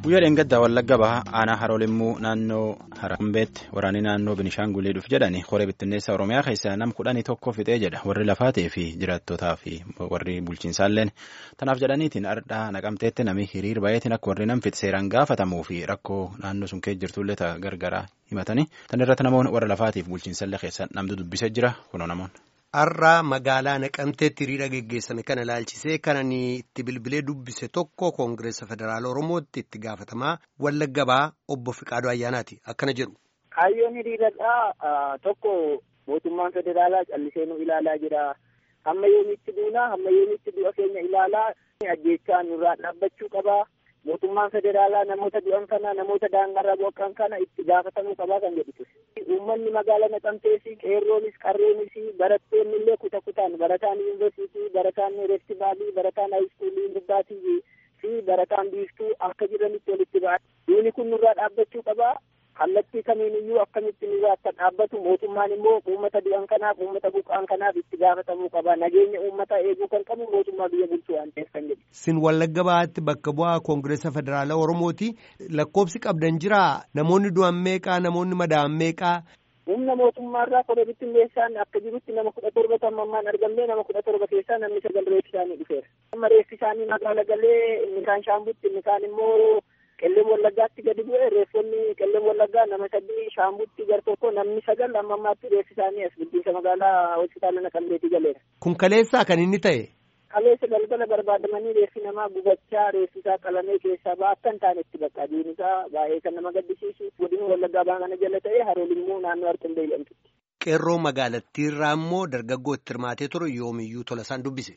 guyyaa dheengaddaa wallagga baha aanaa haroolimmuu naannoo harambeetti waraanni naannoo binishaangulii dhuuf jedhani qoree bittinneessa oromiyaa keessa nam kudhanii tokko fixee jedha warri lafaatee fi jiraattotaa fi warri bulchiinsaalleen tanaaf jedhaniitiin ardhaa naqamteetti nami hiriir bayeetiin akka warri nam fixe seeraan gaafatamuu fi rakkoo naannoo sun keessa jirtullee ta'a gargaraa himatanii tan irratti namoonni warra lafaatiif bulchiinsallee keessa namtu dubbisee jira kunoo namoonni. Har'a magaalaa naqamteetti hiriira geggeessame kana ilaalchisee kan itti bilbilee dubbise tokko koongireessa federaala oromootti itti gaafatamaa wallagga bahaa obbo Fiqaaduu Ayyaanaati akkana jedhu. Kaayyoon hiriiradhaa tokko mootummaan federaalaa callisee nu ilaalaa jira hamma yoomitti duunaa hamma yoomitti du'a keenya ilaalaa ajjeechaa nurraa dhaabbachuu qabaa. mootummaan federaalaa namoota du'an kana namoota daangarra boqqan kana itti gaafatamuu qabaa kan jedhutu. Uummanni magaalaa naqamtees qeerroonis qarreenis barattoonni illee kuta kutaan barataan yuunivarsiitii barataan reestibaalii barataan haayiskuulii gubbaatii fi barataan biiftuu akka jiranitti walitti ba'a. Duuni kun nurraa dhaabbachuu qabaa. kallattii kamiin iyyuu akkamitti nurraa akka dhaabbatu mootummaan immoo uummata du'an kanaaf uummata buqqaan kanaaf itti gaafatamuu qaba nageenya uummataa eeguu kan qabu mootummaa biyya bulchuu waan ta'eef kan jedhu. Sin wallagga bahaatti bakka bu'aa koongireessa federaalaa Oromooti lakkoofsi qabdan jiraa namoonni du'an meeqaa namoonni madaa'an meeqaa. Humna mootummaarraa koree bittinneessaan akka jirutti nama kudha torba tammammaan argamnee nama kudha torba keessaa namni sagal reeffi isaanii dhufeera. Amma reeffi isaanii magaala galee inni kaan shaambutti inni kaan immoo qelleen wallaggaatti gadi bu'e reeffonni qelleen wallaggaa nama sadii shaambutti gar tokko namni sagal amma ammaatti reeffi isaanii as guddinsa magaalaa hospitaala naqamteetti galeera. Kun kaleessaa kan inni ta'e. Kaleessa galgala barbaadamanii reeffi namaa gubachaa reeffi isaa qalamee keessaa ba'a akka hin taanetti bakka adiin isaa baay'ee kan nama gaddisiisu godina wallaggaa baa kana jala ta'e haroolimmuu naannoo arqindee jedhamtutti. Qeerroo magaalattiirraa immoo dargaggoo itti hirmaatee ture yoomiyyuu tola isaan dubbise.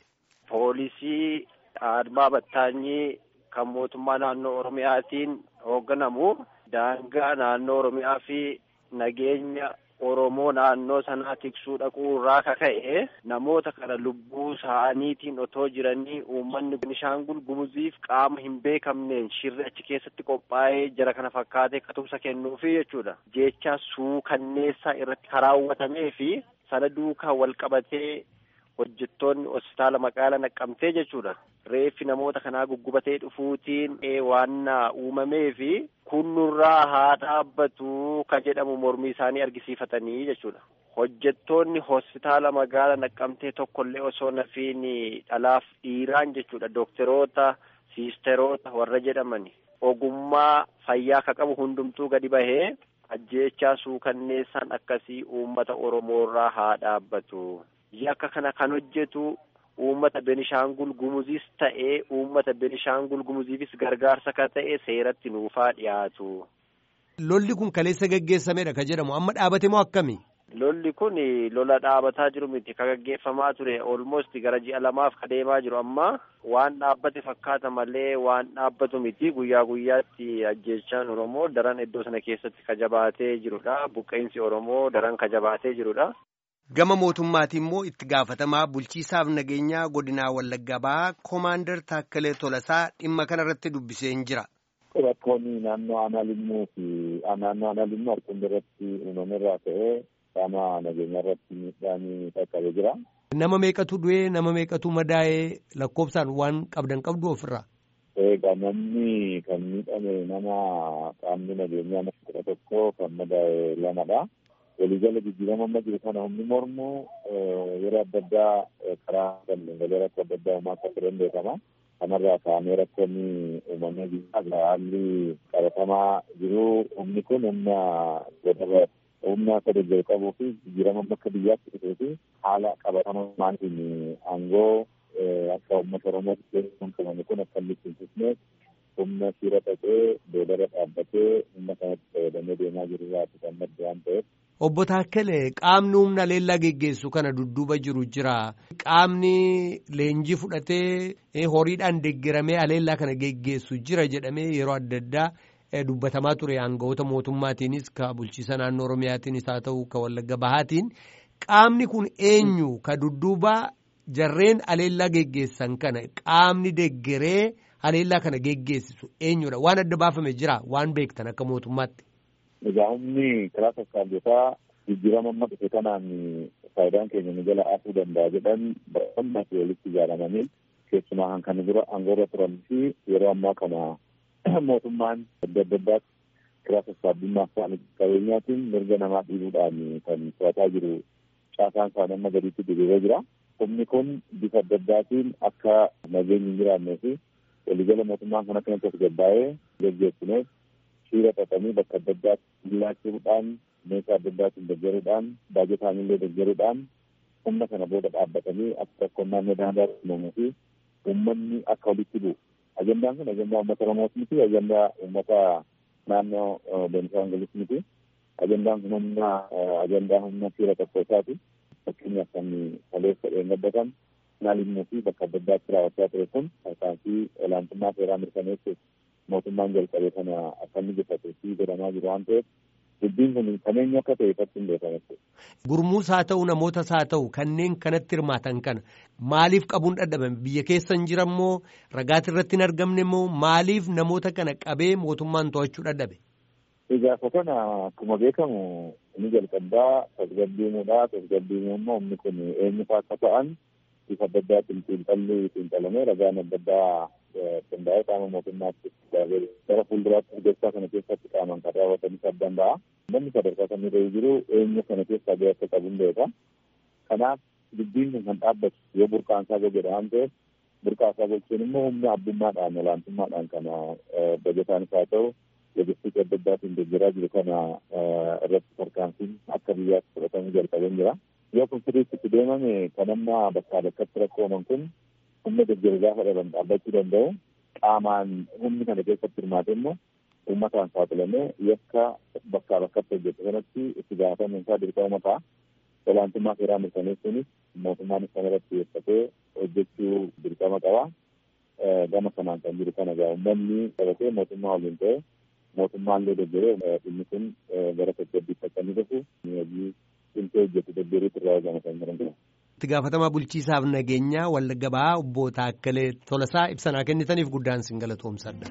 Poolisii Admaa Battaanyii kan mootummaa naannoo Oromiyaatiin hoogganamu daangaa naannoo Oromiyaa fi nageenya Oromoo naannoo sanaa tiksuu dhaquu irraa kaka'e namoota kana lubbuu isaaniitiin otoo jiranii uummanni Beenishaangul Gumuziif qaama hin beekamneen shirri achi keessatti qophaa'ee jara kana fakkaatee katumsa kennuufi jechuudha. Jecha suukanneessaa irratti karaawwatamee fi sana duukaa wal qabatee hojjettoonni hospitaala magaalaa naqqamtee jechuudha. Reeffi namoota kanaa guggubatee dhufuutiin waan uumamee fi kun nurraa haa dhaabbatu ka jedhamu mormii isaanii argisiifatanii jechuudha. Hojjettoonni hospitaala magaalaa naqqamtee tokkollee osoo nafiin dhalaaf dhiiraan jechuudha. Dookteroota, siisteroota warra jedhamani. Ogummaa fayyaa ka qabu hundumtuu gadi bahee ajjeechaa suukanneessaan akkasii uummata Oromoorraa haa dhaabbatu. Yakka kana kan hojjetu uummata Benishaangul Gumuzis ta'ee uummata Benishaangul Gumuziifis gargaarsa kan ta'e seeratti nuufaa dhiyaatu. Lolli kun kaleessa gaggeessamedha ka jedhamu amma dhaabate moo akkami? Lolli kun lola dhaabataa jiru miti ka gaggeeffamaa ture almost gara ji'a lamaaf ka deemaa jiru amma waan dhaabbate fakkaata malee waan dhaabbatu miti guyyaa guyyaatti ajjeechaan Oromoo daran iddoo sana keessatti ka jabaatee jirudha buqqeensi Oromoo daran ka jabaatee jirudha. Gama mootummaatiin immoo itti gaafatamaa bulchiisaaf nageenyaa godinaa Wallagga Bahaa Koomaandar Taakkalee Tolasaa dhimma kanarratti dubbisee hin jira. Rakkoonni naannoo aanaa limmuu fi naannoo aanaa limmuu harkundi irratti uumamerraa ta'ee qaama nageenyaa irratti miidhaan qaqqabee jira. Nama meeqatu du'ee nama meeqatu madaa'ee lakkoofsaan waan qabdan qabdu ofirraa. Egaa namni kan miidhame nama qaamni nageenyaa nama kudha tokko kan madaa'e lamadha. waliigala jijjiirama amma jiru kana humni mormu yeroo adda addaa karaa galgalee rakkoo adda addaa uumaa akka turan beekama. Kanarraa ka'amee rakkoonni uumamee jira. Haalli qabatamaa jiru humni kun humna godaba humna akka deeggaru qabuu fi jijjiirama akka biyyaatti dhufee fi haala qabatamaatiin aangoo akka uummata Oromootti beekamu qabame kun akka inni ittiin humna shiira dhaqee boodara dhaabbatee humna kanatti fayyadamee deemaa jiru irraati kan madde waan ta'eef Obbo Taakkale qaamni humna leellaa geggeessu kana dudduuba jiru jira. Qaamni leenjii fudhatee horiidhaan deeggaramee aleellaa kana geggeessu jira jedhamee yeroo adda addaa dubbatamaa ture aangawoota mootummaatiinis ka bulchiisa naannoo Oromiyaatiinis haa ta'u ka Wallagga Bahaatiin. Qaamni kun eenyu ka dudduuba jarreen aleellaa geggeessan kana qaamni deeggaree aleellaa kana geggeessisu eenyudha? Waan adda baafame jira waan beektan akka mootummaatti. Egaa humni karaa sassaabotaa jijjiirama amma dhufe kanaan faayidaan keenya nu jala afuu danda'a jedhan baay'inaan walitti ijaaramanii keessumaa kan kana dura aangoorra turanii fi yeroo ammaa kana mootummaan adda adda addaatti kiraa sassaabdummaaf ta'an qabeenyaatiin mirga namaa dhiibuudhaan kan to'ataa jiru caasaan isaanii amma gadiitti diriiree jira. Humni kun bifa adda addaatiin akka nageenyi hin jiraannee fi waliigala mootummaan kan akka namatti gabbaa'ee gaggeessineef shiira xaxanii bakka adda addaatti laachuudhaan meeshaa adda addaatiin deeggaruudhaan baajetaan illee deeggaruudhaan humna kana booda dhaabbatanii akka tokkoon naannoo daangaa uumamuu fi uummanni akka walitti bu'u. Ajandaan kun ajandaa uummata Oromoos miti ajandaa uummata naannoo Beenishaangulis miti. Ajandaan kun humna ajandaa humna shiira tokko isaati. Fakkeenyaaf kan kaleessa dheengaddatan naannoo fi bakka adda addaatti raawwachaa ture kun tarkaanfii olaantummaa seeraa mirkaneessuuf mootummaan jalqabee kana akka inni jeffatee fi godhamaa jiru waan ta'eef dubbiin kun kan eenyu akka ta'e ifatti hin beekamu. Gurmuus haa ta'u namootas haa ta'u kanneen kanatti hirmaatan kana maaliif qabuun dadhabame biyya keessa hin jirammoo ragaati irratti hin argamne immoo maaliif namoota kana qabee mootummaan to'achuu dadhabe. Egaa kana akkuma beekamu inni jalqabaa tasgabbiimuudha tasgabbiimuu immoo humni kun eenyu fa'aa akka ta'an bifa adda addaatiin xiinxalli xiinxalamee ragaan adda addaa qindaa'ee qaama mootummaatti gara fuulduraatti hojjechaa kana keessatti qaaman kan raawwatanis adda danda'a. Namni sadarkaa kan irra jiru eenyu kana keessaa gahee akka qabu hin beeka. Kanaaf dubbiin kun kan dhaabbatu yoo burqaan isaa gogeedha waan ta'eef burqaa isaa gochuun immoo humna abbummaadhaan olaantummaadhaan kana bajataanis haa ta'u logistikii adda addaatiin deeggaraa jiru kana irratti tarkaanfiin akka biyyaatti fudhatamuu jalqabeen jira. Yoo kun sirriitti itti deemame kan amma bakkaa bakkatti rakkooman kun humna deeggaru gaafa dhaban dhaabbachuu danda'u qaamaan humni kana keessatti hirmaate immoo uummataan saaxilamee yakka bakkaa bakkatti hojjetu kanatti itti gaafatamuun isaa dirqama ta'a. Olaantummaa seeraa mirkaneessuunis mootummaanis kana irratti xiyyeeffatee hojjechuu dirqama qaba. Gama kanaan kan jiru kana egaa uummanni qabatee mootummaa waliin ta'e mootummaan illee deeggaree dhimmi kun gara tasgabbiitti akka inni dhufu hojii cimsee hojjetu deeggaruutu irraa eegama kan jiran itti gaafatamaa bulchiisaaf nageenyaa wallagga bahaa obbo Taakkalee Tolasaa ibsanaa kennitaniif guddaan sin galatoomsadha.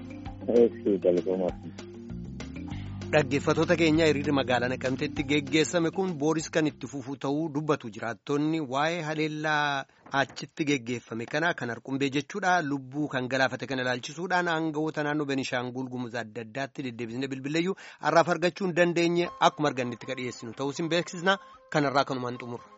Dhaggeeffattoota keenya hiriirri magaalaa Naqamteetti geggeessame kun booris kan itti fufu ta'uu dubbatu jiraattonni waa'ee haleellaa achitti geggeeffame kana kan harqumbee jechuudha lubbuu kan galaafate kana ilaalchisuudhaan aangawoota naannoo Benishaangul Gumuz adda addaatti deddeebisnee bilbileeyyuu har'aaf argachuu hin dandeenye akkuma argannetti kan dhiyeessinu ta'uu sin beeksisna kanarraa kanumaan xumurra.